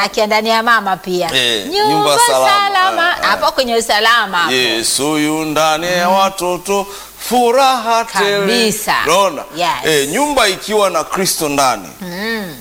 akiwa ndani ya mama pia Eh, nyumba, nyumba salama. salama Eh, eh. hapo kwenye usalama hapo. Yesu yu ndani ya watoto, furaha tele. Kabisa. Unaona? Yes. Eh, nyumba ikiwa na Kristo ndani Mm.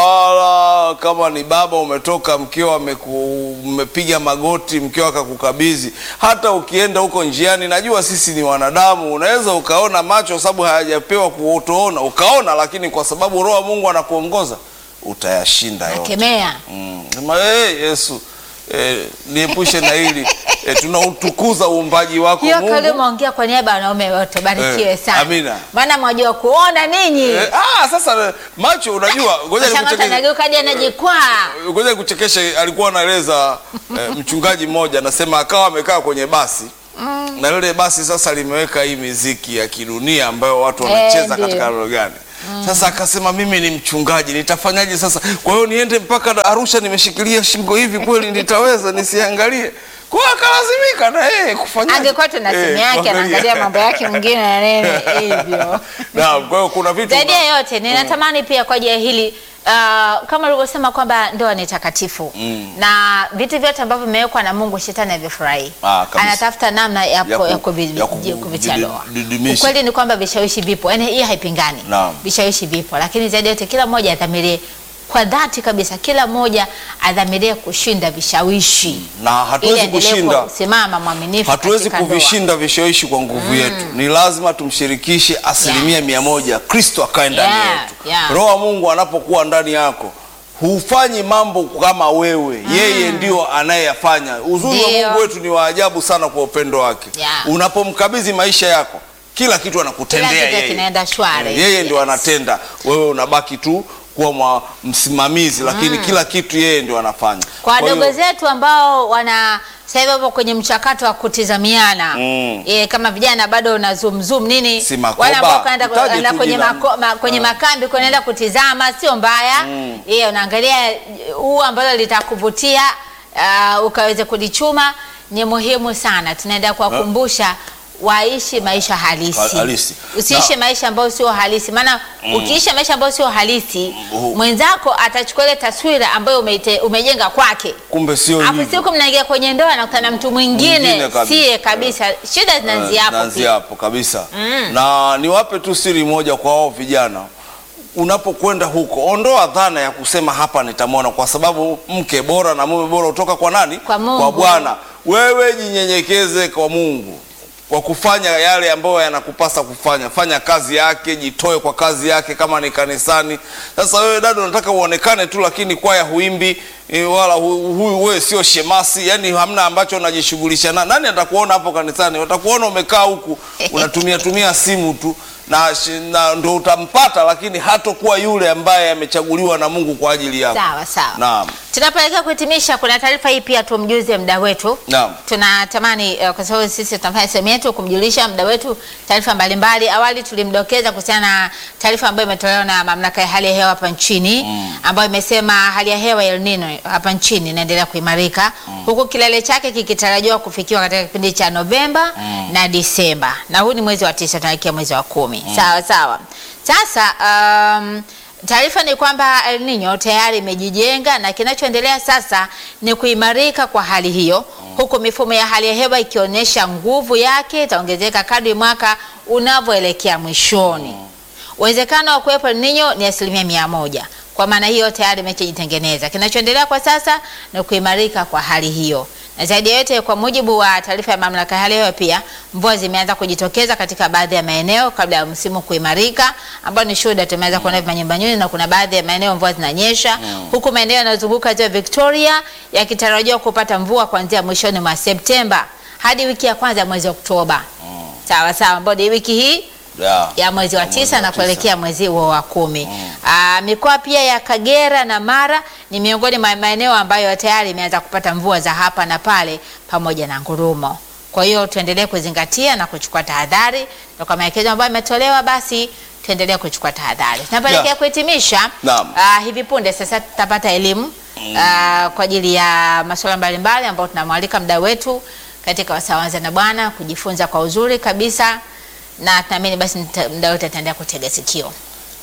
wala kama ni baba umetoka, mkeo ameku- umepiga magoti, mkeo akakukabidhi. Hata ukienda huko njiani, najua sisi ni wanadamu, unaweza ukaona macho, sababu hayajapewa kutoona, ukaona, lakini kwa sababu Roho wa Mungu anakuongoza utayashinda yote. Nakemea. Mm. Sema, "Eh, Yesu eh, niepushe na hili eh, tunautukuza uumbaji wako hiyo Mungu. kali umeongea kwa niaba ya wanaume wote barikiwe Eh, sana amina. maana mwajua kuona ninyi Eh, ah, sasa eh, macho unajua, ngoja Shanga nikuchekeshe. tanageuka hadi anajikwaa Ngoja nikuchekeshe, alikuwa anaeleza eh, mchungaji mmoja anasema akawa amekaa kwenye basi na lile basi sasa limeweka hii miziki ya kidunia ambayo watu Eh, wanacheza ndio. katika lugha gani. Sasa akasema mimi ni mchungaji, nitafanyaje sasa? Kwa hiyo niende mpaka Arusha nimeshikilia shingo hivi, kweli nitaweza nisiangalie? Kwa hiyo akalazimika na yeye kufanya. angekuwa tuna simu yake anaangalia mambo yake mwingine na nene hivyo Naam, kwa hiyo kuna vitu zaidi ya yote ninatamani pia kwa ajili ya hili uh, kama ulivyosema kwamba ndoa ni takatifu Mm. na vitu vyote ambavyo vimewekwa na Mungu shetani havifurahi. Ah, kabisa. Anatafuta namna ya, Ya ku, ku- ya kuvi- ya ku- ji- kuvitia didi- doa. didimisha. Ukweli ni kwamba vishawishi vipo, yaani hii haipingani. Naam. Vishawishi vipo, lakini zaidi ya yote kila mmoja adhamirie kwa dhati kabisa, kila mmoja adhamirie kushinda vishawishi na ili hatuwezi aendelee kushinda kusimama mwaminifu hatuwezi katika ndoa. kuvishinda vishawishi kwa nguvu yetu. Ni lazima tumshirikishe asilimia Yes. mia moja, Kristo akae ndani Yeah, yetu. yeah. Roho wa Mungu anapokuwa ndani yako hufanyi mambo kama wewe, yeye ndio anayeyafanya. Uzuri wa Ndio. Mungu wetu ni wa ajabu sana kwa upendo wake. Yeah. Unapomkabidhi maisha yako, kila kitu Kila anakutendea kitu yeye. kinaenda shwari. Yeye ndio Yes. anatenda, wewe unabaki tu kuwa mwa msimamizi, lakini kila kitu yeye ndio anafanya. kwa Kwa hiyo- wadogo zetu ambao wana sasa hivi wapo kwenye mchakato wa kutizamiana Mm. e, kama vijana bado una zoom zoom nini Si makoba. wale ambao kaenda Mtaje kaenda tu kwenye, jina. mako, ma, kwenye Ah. makambi kunaenda kutizama sio mbaya mm. e, unaangalia huu ambalo litakuvutia uh, ukaweze kulichuma ni muhimu sana tunaenda kuwakumbusha waishi maisha halisi, Ha- halisi. usiishi Na- maisha ambayo sio halisi maana ukiishi maisha ambayo sio halisi Mm. mwenzako atachukua ile taswira ambayo umeite, umejenga kwake kumbe sio hapo hivyo. siku mnaingia kwenye ndoa nakutana na mtu mwingine Mwingine kabisa. siye kabisa shida zinaanzia hapo Naanzia pia. hapo kabisa na niwape tu siri moja kwa wao vijana unapokwenda huko ondoa dhana ya kusema hapa nitamwona kwa sababu mke bora na mume bora hutoka kwa nani Kwa Mungu. kwa bwana wewe jinyenyekeze kwa mungu kwa kufanya yale ambayo yanakupasa kufanya fanya kazi yake jitoe kwa kazi yake kama ni kanisani sasa wewe dada unataka uonekane tu lakini kwaya huimbi eh, wala hu- huyu wewe sio shemasi yani hamna ambacho unajishughulisha na nani atakuona hapo kanisani watakuona umekaa huku unatumia tumia simu tu na, shi- na ndo utampata lakini hatokuwa yule ambaye amechaguliwa na mungu kwa ajili yako sawa sawa naam tunapoelekea kuhitimisha kuna taarifa hii pia tumjuze mda wetu Naam. tunatamani uh, kwa sababu sisi tunafanya sehemu yetu kumjulisha mda wetu taarifa mbalimbali awali tulimdokeza kuhusiana na taarifa ambayo imetolewa na mamlaka ya hali ya hewa hapa nchini mm. ambayo imesema hali ya hewa ya El Nino hapa nchini inaendelea kuimarika mm. huku kilele chake kikitarajiwa kufikiwa katika kipindi cha Novemba mm. na Disemba na huu ni mwezi wa tisa tunaelekea mwezi wa kumi mm. sawa sawa sasa um, Taarifa ni kwamba El Nino tayari imejijenga na kinachoendelea sasa ni kuimarika kwa hali hiyo, huku mifumo ya hali ya hewa ikionyesha nguvu yake itaongezeka kadri mwaka unavyoelekea mwishoni. Uwezekano wa kuwepo El Nino ni asilimia mia moja. Kwa maana hiyo tayari imeshajitengeneza. Kinachoendelea kwa sasa ni kuimarika kwa hali hiyo, na zaidi ya yote, kwa mujibu wa taarifa ya mamlaka ya hali ya hewa, pia mvua zimeanza kujitokeza katika baadhi ya maeneo kabla ya msimu kuimarika, ambao ni shuhuda tumeanza kuona manyumbanyuni, na kuna baadhi ya maeneo mvua zinanyesha, huku maeneo yanayozunguka ziwa Victoria yakitarajiwa kupata mvua kuanzia mwishoni mwa Septemba hadi wiki ya kwanza ya mwezi Oktoba. Sawa sawa, ambao ni wiki hii yeah. ya mwezi wa Ya mwezi tisa wa na tisa. kuelekea mwezi huo wa kumi. Aa, mikoa pia ya Kagera na Mara ni miongoni mwa maeneo ambayo tayari imeanza kupata mvua za hapa na pale pamoja na ngurumo. Kwa hiyo tuendelee kuzingatia na kuchukua tahadhari, na kwa maelekezo ambayo yametolewa, basi tuendelee kuchukua tahadhari. Tunapoelekea Yeah. kuhitimisha, Naam. aa, hivi punde sasa tutapata elimu aa, kwa ajili ya masuala mbalimbali ambayo tunamwalika mda wetu katika Wasawanza na Bwana kujifunza kwa uzuri kabisa na tunaamini basi mta- mda wote ataendelea kutega sikio.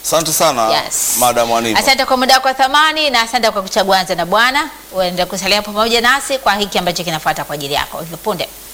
Asante sana Yes. Madam Anita. Asante kwa muda wako wa thamani na asante kwa kuchagua Anza na Bwana. Uende kusalia pamoja nasi kwa hiki ambacho kinafuata kwa ajili yako hivi punde.